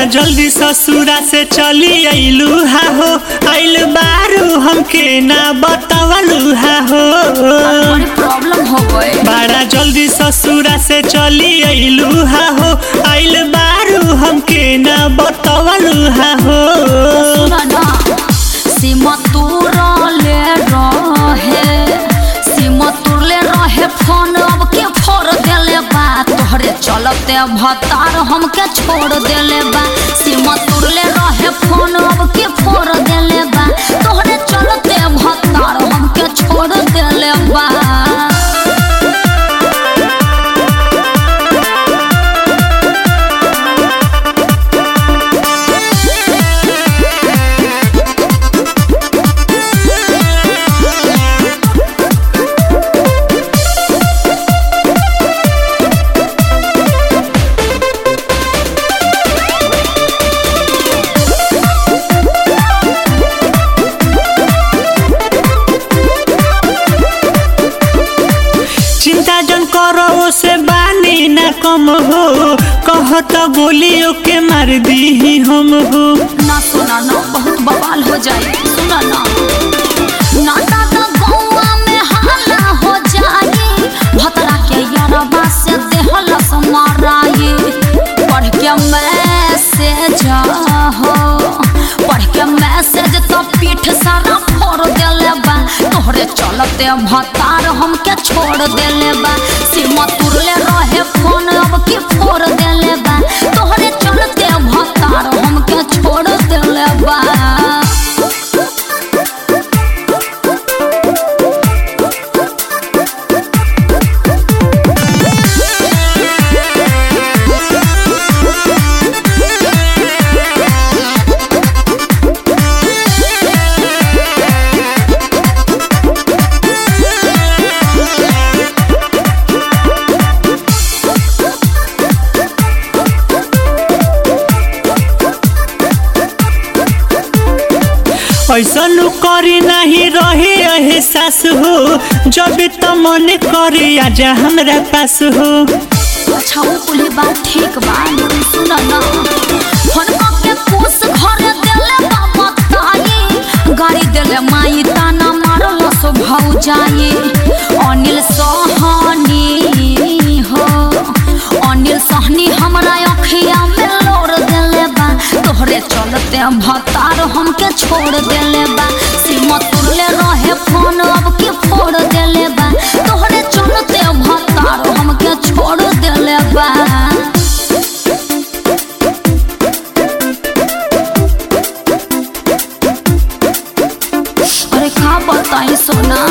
जल्दी ससुरा से चली अइलू हा हो आइल बारू हमके ना बतावलू हा हो बड़ी प्रॉब्लम हो गए बड़ा जल्दी ससुरा से चली अइलू हा हो आइल बारू हमके ना बतावलू हा हो सुना ना सीमा तुरले रहे सीमा तुरले रहे फोन अब के फोड़ देले बा तोहरे चलते भतार हमके छोड़ देले बा सीमा तुरले रहे फोन अब के फोड़ देले बा तोहरे चलते भतार हमके छोड़ देले बा चिंता जन करो से बानी ना कम हो कहत गोलियों के मार दी हम हो ना सुना ना बहुत बवाल हो जाए सुना ना ना दादा गौवा में हाला हो जाए भतरा के यारबा से देहल समाराए पढ़ के मैसेज हो पढ़ के मैसेज तो पीठ सारा फोड़ देले बा तोहरे चलते भतार हमके छोड़ देले बा सीमा तुरले रहे फोन अब की फोड़ देले बा तोहरे चलते भतार हमके छोड़ देले बा ऐसन करी नहीं रहे एहसास हो जब त मन करे आजा हमरा पास हो अच्छा वो कुली बात ठीक बा लेकिन सुन ना फनका के कोस घर देले बाबा ताई गाड़ी देले माई ताना मारल सो भाऊ जाए अनिल सोहनी हो अनिल सोहनी हमरा अखिया में लोर देले बा तोहरे चलते भतार हमके छोड़ देले बा सीमा तुरले रहे फोन अब के फोड़ देले बा तोहरे चलते भतार हमके छोड़ देले बा अरे का बताई सोना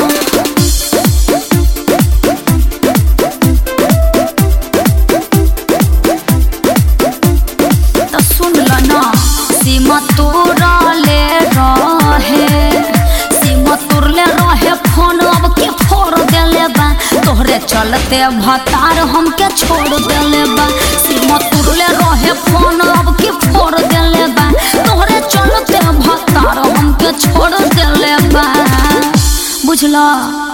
तो सुन ल ना सीमा तुरले रहे सीमा तुरले रहे फोन अब के फोड़ देले बा तोहरे चलते भतार हमके छोड़ देले बा सीमा तुरले रहे फोन अब के फोड़ देले बा तोहरे चलते भतार हमके छोड़ देले बा बुझला